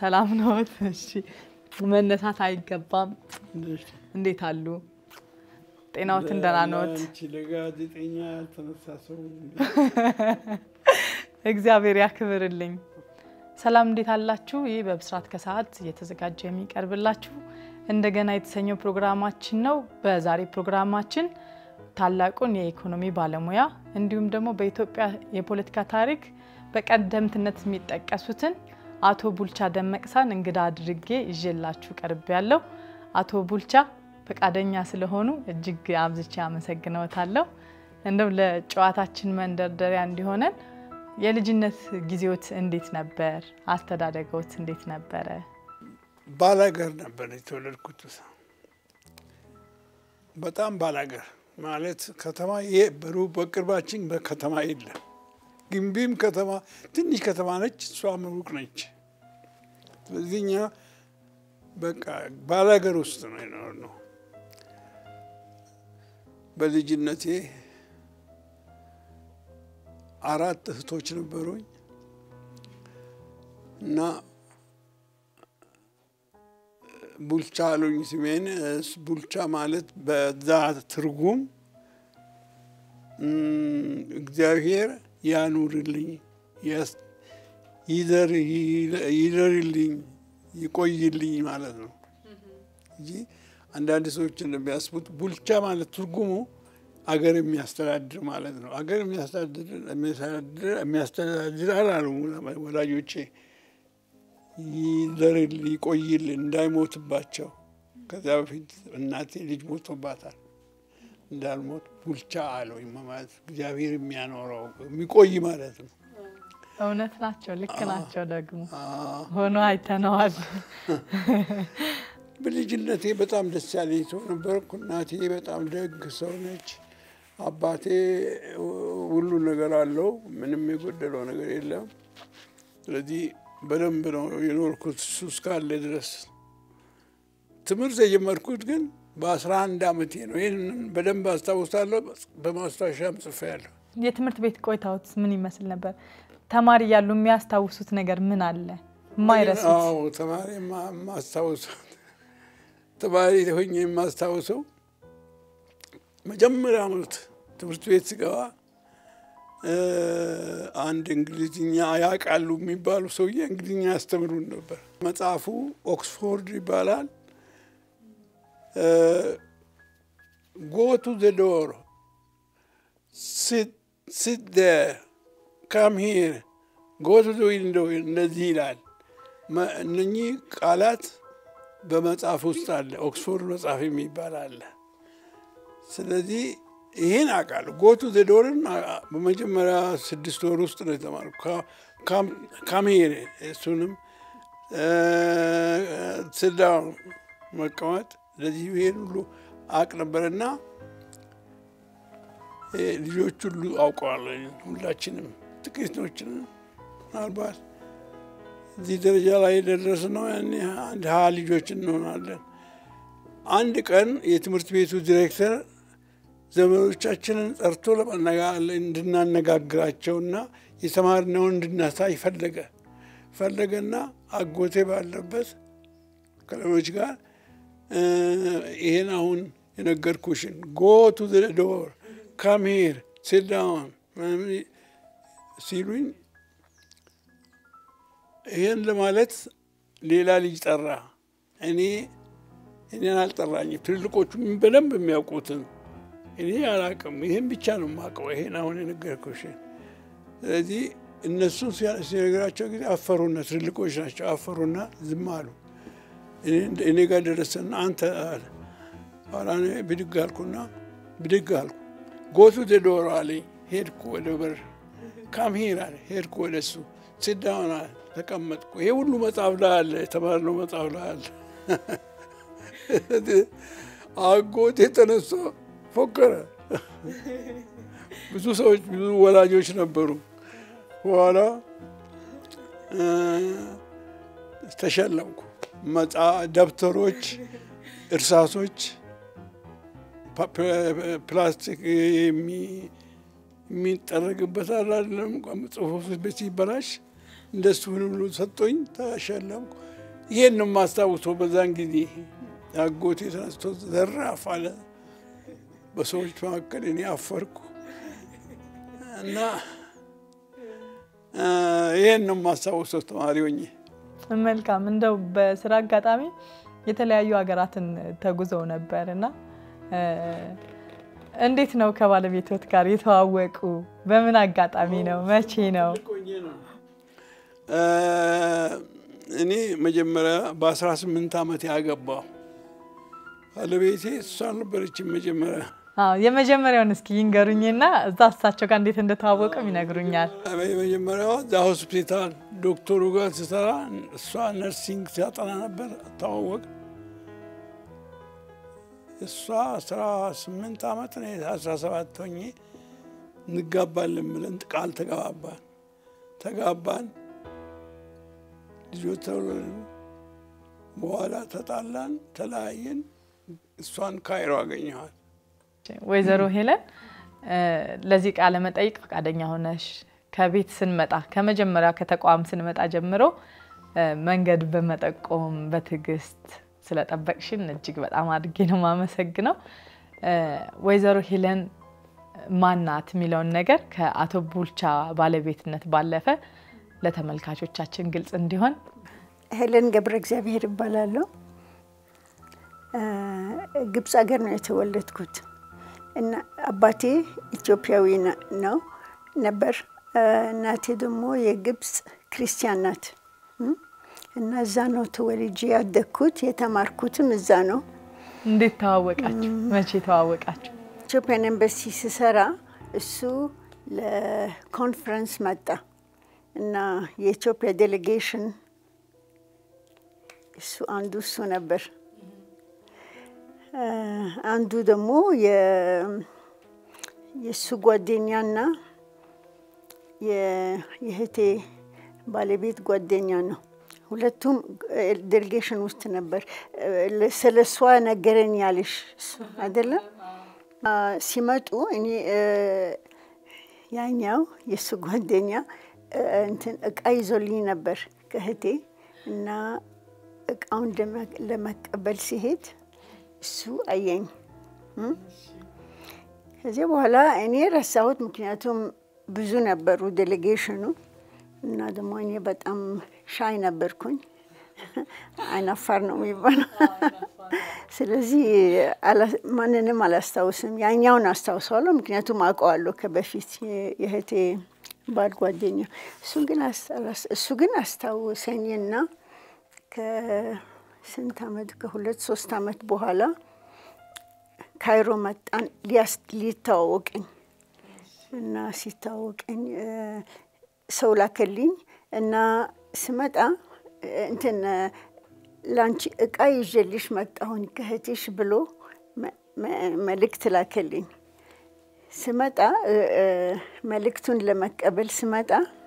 ሰላም ነዎት? እሺ መነሳት አይገባም። እንዴት አሉ? ጤናዎትን ደህና ነዎት? አንቺ ለጋዜጠኛ ያልተነሳ ሰው እግዚአብሔር ያክብርልኝ። ሰላም እንዴት አላችሁ? ይህ በብስራት ከሰዓት እየተዘጋጀ የሚቀርብላችሁ እንደገና የተሰኘው ፕሮግራማችን ነው። በዛሬ ፕሮግራማችን ታላቁን የኢኮኖሚ ባለሙያ እንዲሁም ደግሞ በኢትዮጵያ የፖለቲካ ታሪክ በቀደምትነት የሚጠቀሱትን አቶ ቡልቻ ደመቅሳን እንግዳ አድርጌ ይዤላችሁ ቀርብ ያለው አቶ ቡልቻ ፈቃደኛ ስለሆኑ እጅግ አብዝቼ አመሰግነዎታለሁ። እንደው ለጨዋታችን መንደርደሪያ እንዲሆነን የልጅነት ጊዜዎት እንዴት ነበር? አስተዳደገዎት እንዴት ነበረ? ባላገር ነበር የተወለድኩት። በጣም ባላገር ማለት ከተማ በሩቅ በቅርባችን በከተማ የለም። ግንቢም ከተማ ትንሽ ከተማ ነች፣ እሷም ሩቅ ነች። ስለዚህ እኛ በቃ ባላገር ውስጥ ነው የኖርነው። በልጅነቴ አራት እህቶች ነበሩኝ እና ቡልቻ አሉኝ ስሜን። ቡልቻ ማለት በዛ ትርጉም እግዚአብሔር ያኑርልኝ፣ ይደርልኝ፣ ይቆይልኝ ማለት ነው እንጂ አንዳንድ ሰዎች እንደሚያስቡት ቡልቻ ማለት ትርጉሙ አገር የሚያስተዳድር ማለት ነው። አገር የሚያስተዳድር አላሉ ወላጆቼ። ይደርል ይቆይል እንዳይሞትባቸው። ከዚያ በፊት እናቴ ልጅ ሞቶባታል እንዳልሞት ቡልቻ አለው ማለት እግዚአብሔር የሚያኖረው የሚቆይ ማለት ነው። እውነት ናቸው፣ ልክ ናቸው። ደግሞ ሆኖ አይተነዋል። በልጅነቴ በጣም ደስ ያለኝ ሰው ነበርኩ። እናቴ በጣም ደግ ሰው ነች። አባቴ ሁሉ ነገር አለው፣ ምንም የጎደለው ነገር የለም። ስለዚህ በደንብ ነው የኖርኩት እሱ እስካለ ድረስ። ትምህርት የጀመርኩት ግን በአስራ አንድ አመቴ ነው። ይህንን በደንብ አስታውሳለሁ፣ በማስታወሻም ጽፌያለሁ። የትምህርት ቤት ቆይታዎት ምን ይመስል ነበር? ተማሪ እያሉ የሚያስታውሱት ነገር ምን አለ የማይረሱት? አዎ ተማሪ የማስታውሰው ተማሪ ሆኜ የማስታውሰው መጀመሪያ ዓመት ትምህርት ቤት ስገባ አንድ እንግሊዝኛ ያውቃሉ የሚባሉ ሰውዬ እንግሊዝኛ ያስተምሩን ነበር። መጽሐፉ ኦክስፎርድ ይባላል። ጎ ቱ ዘ ዶር ሲት ዴር ካም ሂር ጎ ቱ ዘ ዊንዶ እንደዚህ ይላል። እነኚህ ቃላት በመጽሐፍ ውስጥ አለ። ኦክስፎርድ መጽሐፍ የሚባል አለ። ስለዚህ ይህን አውቃለሁ። ጎቱ ዘዶርን በመጀመሪያ ስድስት ወር ውስጥ ነው የተማርኩ። ካምሄር እሱንም ስዳውን መቀመጥ ለዚህ ይሄን ሁሉ አውቅ ነበርና ልጆች ሁሉ አውቀዋለሁ። ሁላችንም ጥቂቶችን ምናልባት እዚህ ደረጃ ላይ የደረስነው ያኔ አንድ ሀያ ልጆች እንሆናለን። አንድ ቀን የትምህርት ቤቱ ዲሬክተር ዘመዶቻችንን ጠርቶ እንድናነጋግራቸውና የተማርነውን እንድናሳይ ፈለገ ፈለገና አጎቴ ባለበት ከሌሎች ጋር ይሄን አሁን የነገርኩሽን ጎ ቱ ዘ ዶር ካም ሂር ሲት ዳውን ሲሉኝ ይህን ለማለት ሌላ ልጅ ጠራ። እኔ እኔን አልጠራኝም። ትልልቆቹ በደንብ የሚያውቁትን እኔ አላውቅም። ይህን ብቻ ነው የማውቀው፣ ይሄን አሁን የነገርኩሽን። ስለዚህ እነሱ ሲነግራቸው ጊዜ አፈሩና፣ ትልልቆች ናቸው፣ አፈሩና ዝም አሉ። እኔ ጋር ደረሰና አንተ አለ። ኋላ ብድግ አልኩና ብድግ አልኩ። ጎቱ ዘዶሮ አለኝ። ሄድኩ ወደ በር። ካም ሂር አለ። ሄድኩ ወደ እሱ። ስዳውን አለ። ተቀመጥኩ። ይሄ ሁሉ መጽሐፍ ላይ አለ፣ የተማርነው መጽሐፍ ላይ አለ። አጎቴ ተነስቶ ፎከረ። ብዙ ሰዎች ብዙ ወላጆች ነበሩ። በኋላ ተሸለምኩ። ደብተሮች፣ እርሳሶች፣ ፕላስቲክ የሚጠረግበት አይደለም ጽሁፍ ቤት ሲበላሽ እንደሱ ሁሉ ሰጦኝ ተሸለምኩ። ይሄን ነው የማስታውሰው። በዛን ጊዜ አጎቴ ተነስቶ ዘራፍ አለ። በሰዎች መካከል እኔ አፈርኩ እና ይሄን ነው የማስታውሰው ተማሪ ሆኜ። መልካም እንደው በስራ አጋጣሚ የተለያዩ ሀገራትን ተጉዘው ነበር እና እንዴት ነው ከባለቤቶት ጋር የተዋወቁ? በምን አጋጣሚ ነው? መቼ ነው? እኔ መጀመሪያ በአስራ ስምንት ዓመት ያገባው ባለቤቴ እሷ ነበረችን መጀመሪያ አዎ የመጀመሪያውን እስኪ ይንገሩኝና እዛ እሳቸው ጋር እንዴት እንደተዋወቅም ይነግሩኛል። የመጀመሪያዋ እዛ ሆስፒታል ዶክተሩ ጋር ስሰራ እሷ ነርሲንግ ሲያጠና ነበር። ተዋወቅ እሷ አስራ ስምንት ዓመት ነው አስራ ሰባት ሆኜ እንጋባለን ብለን ቃል ተገባባን። ተጋባን፣ ልጆች ተወለዱ። በኋላ ተጣላን፣ ተለያየን። እሷን ካይሮ አገኘኋት። ወይዘሮ ሄለን ለዚህ ቃለ መጠይቅ ፈቃደኛ ሆነሽ ከቤት ስንመጣ ከመጀመሪያው ከተቋም ስንመጣ ጀምሮ መንገድ በመጠቆም በትዕግስት ስለጠበቅሽን እጅግ በጣም አድርጌ ነው የማመሰግነው። ወይዘሮ ሄለን ማናት የሚለውን ነገር ከአቶ ቡልቻ ባለቤትነት ባለፈ ለተመልካቾቻችን ግልጽ እንዲሆን ሄለን ገብረ እግዚአብሔር ይባላለሁ። ግብፅ ሀገር ነው የተወለድኩት እና አባቴ ኢትዮጵያዊ ነው ነበር። እናቴ ደግሞ የግብፅ ክርስቲያን ናት እና እዛ ነው ተወልጄ ያደግኩት። የተማርኩትም እዛ ነው። እንዴት ተዋወቃችሁ? መቼ ተዋወቃችሁ? ኢትዮጵያን ኤምባሲ ስሰራ እሱ ለኮንፈረንስ መጣ እና የኢትዮጵያ ዴሌጌሽን እሱ አንዱ እሱ ነበር። አንዱ ደግሞ የእሱ ጓደኛና የእህቴ ባለቤት ጓደኛ ነው። ሁለቱም ዴሌጌሽን ውስጥ ነበር። ስለ እሷ ነገረኝ ያልሽ አይደለም። ሲመጡ እኔ ያኛው የእሱ ጓደኛ እንትን እቃ ይዞልኝ ነበር ከእህቴ እና እቃውን ለመቀበል ሲሄድ እሱ አየኝ። ከዚህ በኋላ እኔ ረሳሁት፣ ምክንያቱም ብዙ ነበሩ ዴሌጌሽኑ እና ደግሞ እኔ በጣም ሻይ ነበርኩኝ። አይናፋር ነው የሚባለው። ስለዚህ ማንንም አላስታውስም። ያኛውን አስታውሰዋለሁ፣ ምክንያቱም አውቀዋለሁ ከበፊት የእህቴ ባል ጓደኛ። እሱ ግን አስታውሰኝና ከስንት ዓመት ከሁለት ሶስት ዓመት በኋላ ካይሮ መጣን ሊተዋወቀኝ እና ሲታወቀኝ ሰው ላከልኝ እና ስመጣ እንትን ላንቺ እቃ ይዤልሽ መጣሁኝ ከእህትሽ ብሎ መልእክት ላከልኝ። ስመጣ መልእክቱን ለመቀበል ስመጣ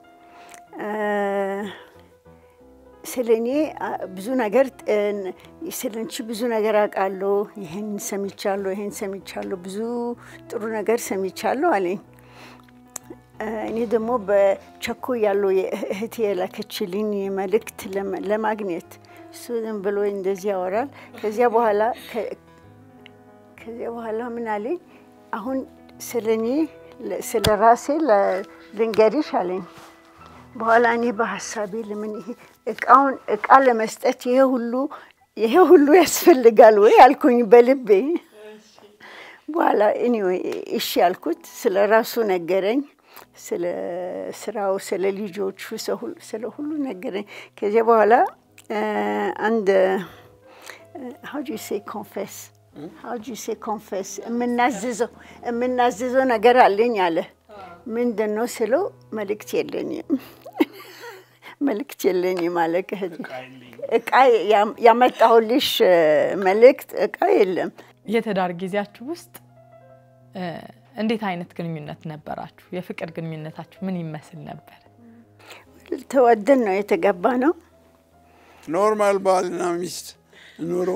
ስለ እኔ ብዙ ነገር ስለ አንቺ ብዙ ነገር አውቃለሁ፣ ይህን ሰምቻለሁ፣ ይህን ሰምቻለሁ፣ ብዙ ጥሩ ነገር ሰምቻለሁ አለኝ። እኔ ደግሞ በቸኮ ያለው እህቴ የላከችልኝ መልእክት ለማግኘት እሱ ዝም ብሎ እንደዚህ ያወራል። ከዚያ በኋላ ከዚያ በኋላ ምን አለኝ፣ አሁን ስለ እኔ ስለ ራሴ ልንገሪሽ አለኝ። በኋላ እኔ በሀሳቤ ለምን ይሄ እቃውን እቃ ለመስጠት ይሄ ሁሉ ይሄ ሁሉ ያስፈልጋል ወይ አልኩኝ በልቤ። በኋላ እኔ እሺ ያልኩት ስለ ራሱ ነገረኝ። ስለ ስራው፣ ስለ ልጆቹ፣ ስለ ሁሉ ነገረኝ። ከዚያ በኋላ አንድ ሀው ዱ ሴ ኮንፌስ ሀው ዱ ሴ ኮንፌስ የምናዝዘው የምናዝዘው ነገር አለኝ አለ። ምንድን ነው ስለው መልእክት የለኝም መልእክት የለኝም አለ። እቃ ያመጣሁልሽ መልእክት እቃ የለም። የትዳር ጊዜያችሁ ውስጥ እንዴት አይነት ግንኙነት ነበራችሁ? የፍቅር ግንኙነታችሁ ምን ይመስል ነበር? ተወደን ነው የተገባ ነው። ኖርማል ባልና ሚስት ኑሮ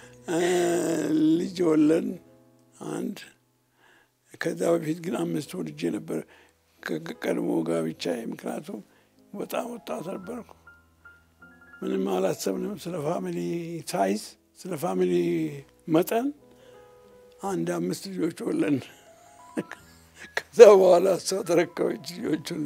ልጅ ወለን አንድ ከዛ በፊት ግን አምስት ወልጄ ነበር ከቀድሞ ጋብቻ። ምክንያቱም በጣም ወጣት ነበርኩ። ምንም አላሰብንም ስለ ፋሚሊ ሳይዝ፣ ስለ ፋሚሊ መጠን። አንድ አምስት ልጆች ወለን። ከዛ በኋላ እሷ ተረከበች ልጆቹን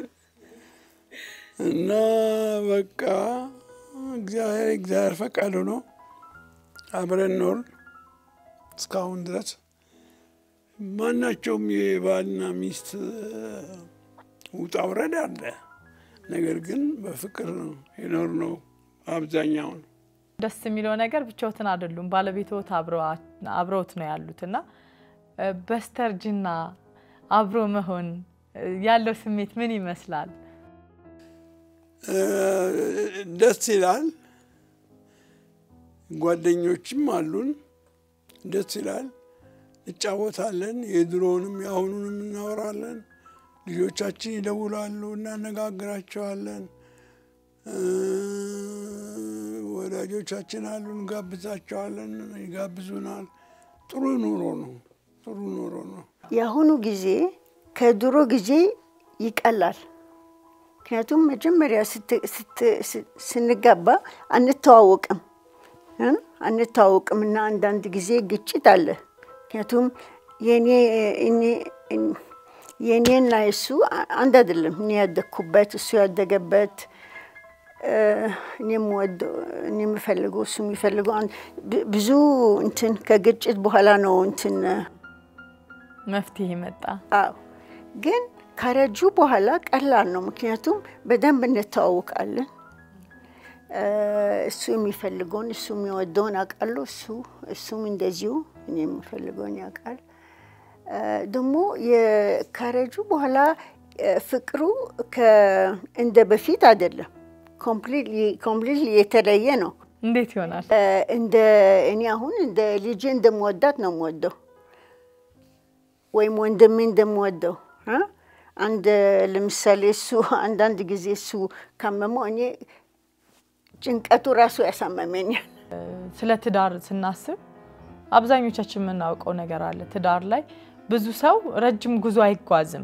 እና በቃ እግዚአብሔር እግዚአብሔር ፈቃድ ሆኖ አብረን ኖር እስካሁን ድረስ ማናቸውም የባልና ሚስት ውጣ ውረድ አለ። ነገር ግን በፍቅር ነው የኖር ነው አብዛኛውን። ደስ የሚለው ነገር ብቻዎትን አይደሉም፣ ባለቤትዎት አብረውት ነው ያሉት እና በስተርጅና አብሮ መሆን ያለው ስሜት ምን ይመስላል? ደስ ይላል። ጓደኞችም አሉን። ደስ ይላል። እንጫወታለን። የድሮውንም የአሁኑንም እናወራለን። ልጆቻችን ይደውላሉ፣ እናነጋግራቸዋለን። ወዳጆቻችን አሉ፣ እንጋብዛቸዋለን፣ ይጋብዙናል። ጥሩ ኑሮ ነው። ጥሩ ኑሮ ነው። የአሁኑ ጊዜ ከድሮ ጊዜ ይቀላል። ምክንያቱም መጀመሪያ ስንጋባ አንተዋወቅም አንተዋወቅም እና አንዳንድ ጊዜ ግጭት አለ። ምክንያቱም የእኔና የእሱ አንድ አይደለም። እኔ ያደግኩበት እሱ ያደገበት እኔ የምፈልገው እሱ የሚፈልገው ብዙ እንትን ከግጭት በኋላ ነው እንትን መፍትሄ መጣ። አዎ ግን ከረጁ በኋላ ቀላል ነው። ምክንያቱም በደንብ እንተዋወቃለን። እሱ የሚፈልገውን እሱ የሚወደውን አውቃለሁ። እሱ እሱም እንደዚሁ እኔ የምፈልገውን ያውቃል። ደግሞ ከረጁ በኋላ ፍቅሩ እንደ በፊት አይደለም። ኮምፕሊትሊ የተለየ ነው። እንዴት ይሆናል? እንደ እኔ አሁን እንደ ልጄ እንደምወዳት ነው የምወደው፣ ወይም ወንድሜ እንደምወደው አንድ ለምሳሌ እሱ አንዳንድ ጊዜ እሱ ካመመው እኔ ጭንቀቱ ራሱ ያሳመመኛል። ስለ ትዳር ስናስብ አብዛኞቻችን የምናውቀው ነገር አለ። ትዳር ላይ ብዙ ሰው ረጅም ጉዞ አይጓዝም።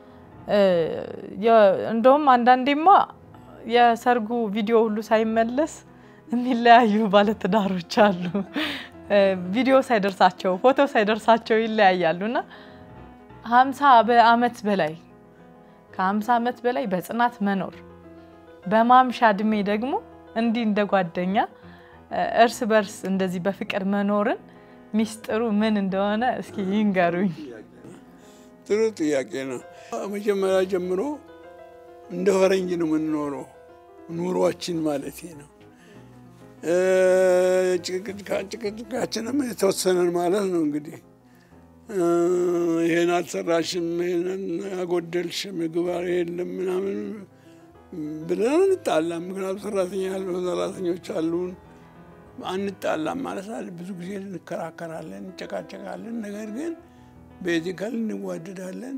እንደውም አንዳንዴማ የሰርጉ ቪዲዮ ሁሉ ሳይመለስ የሚለያዩ ባለትዳሮች አሉ። ቪዲዮ ሳይደርሳቸው ፎቶ ሳይደርሳቸው ይለያያሉ እና ሀምሳ በአመት በላይ ከሀምሳ ዓመት በላይ በጽናት መኖር በማምሻ እድሜ ደግሞ እንዲህ እንደ ጓደኛ እርስ በርስ እንደዚህ በፍቅር መኖርን ሚስጥሩ ምን እንደሆነ እስኪ ይንገሩኝ። ጥሩ ጥያቄ ነው። መጀመሪያ ጀምሮ እንደ ፈረንጅ ነው የምንኖረው፣ ኑሯችን ማለት ነው። ጭቅጭቃችንም የተወሰነን ማለት ነው እንግዲህ ይሄን አልሰራሽም፣ ይሄንን አጎደልሽ፣ ምግብ የለም ምናምን ብለን አንጣላም። ምክንያቱም ሰራተኛ ያሉ ሰራተኞች አሉን። አንጣላም ማለት አለ። ብዙ ጊዜ እንከራከራለን፣ እንጨቃጨቃለን። ነገር ግን ቤዚካል እንዋደዳለን።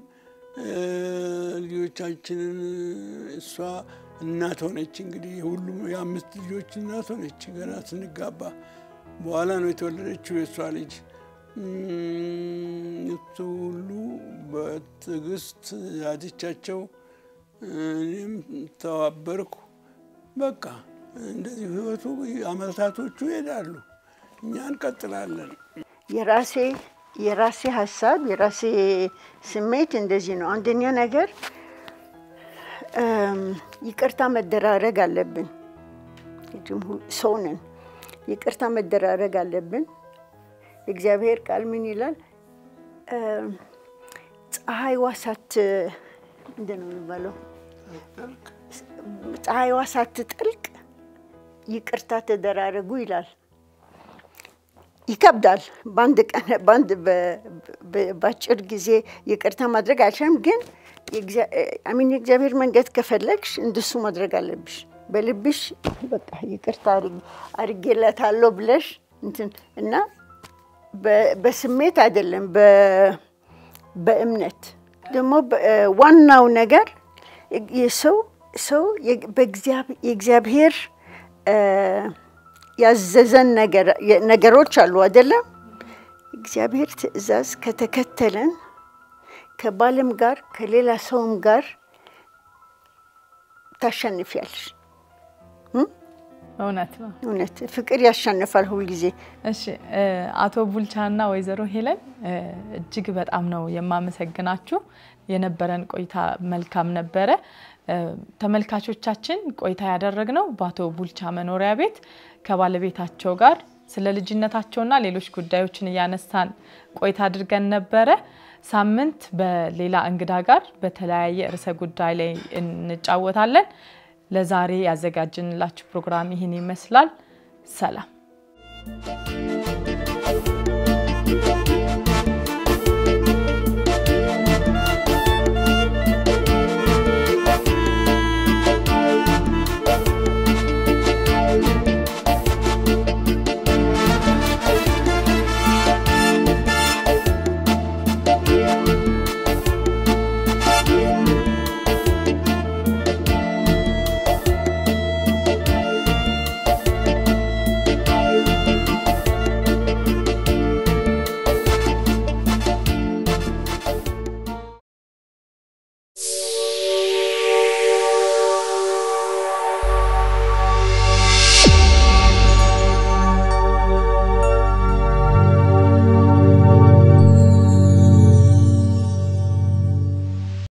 ልጆቻችንን እሷ እናት ሆነች። እንግዲህ ሁሉም የአምስት ልጆች እናት ሆነች ገና ስንጋባ። በኋላ ነው የተወለደችው የእሷ ልጅ። እሱ ሁሉ በትዕግስት ያዘቻቸው፣ እኔም ተባበርኩ። በቃ እንደዚህ ህይወቱ አመታቶቹ ይሄዳሉ፣ እኛ እንቀጥላለን። የራሴ የራሴ ሀሳብ የራሴ ስሜት እንደዚህ ነው። አንደኛ ነገር ይቅርታ መደራረግ አለብን። ሰው ነን፣ ይቅርታ መደራረግ አለብን። የእግዚአብሔር ቃል ምን ይላል? ፀሐይዋ ሳት ምንድን ነው የሚባለው? ፀሐይዋ ሳትጠልቅ ይቅርታ ተደራረጉ ይላል። ይከብዳል። በአንድ ቀን በአንድ በአጭር ጊዜ ይቅርታ ማድረግ አልችልም፣ ግን አሚን የእግዚአብሔር መንገድ ከፈለግሽ እንደሱ ማድረግ አለብሽ። በልብሽ በቃ ይቅርታ አድርጌላታለሁ ብለሽ እንትን እና በስሜት አይደለም፣ በእምነት ደግሞ ዋናው ነገር የሰው ሰው የእግዚአብሔር ያዘዘን ነገሮች አሉ አይደለም። እግዚአብሔር ትእዛዝ ከተከተለን ከባልም ጋር ከሌላ ሰውም ጋር ታሸንፊያለሽ። እውነት ነው። እውነት ፍቅር ያሸንፋል ሁልጊዜ። እሺ አቶ ቡልቻና ወይዘሮ ሄለን እጅግ በጣም ነው የማመሰግናችሁ። የነበረን ቆይታ መልካም ነበረ። ተመልካቾቻችን ቆይታ ያደረግነው በአቶ ቡልቻ መኖሪያ ቤት ከባለቤታቸው ጋር ስለ ልጅነታቸውና ሌሎች ጉዳዮችን እያነሳን ቆይታ አድርገን ነበረ። ሳምንት በሌላ እንግዳ ጋር በተለያየ ርዕሰ ጉዳይ ላይ እንጫወታለን። ለዛሬ ያዘጋጅንላችሁ ፕሮግራም ይህን ይመስላል። ሰላም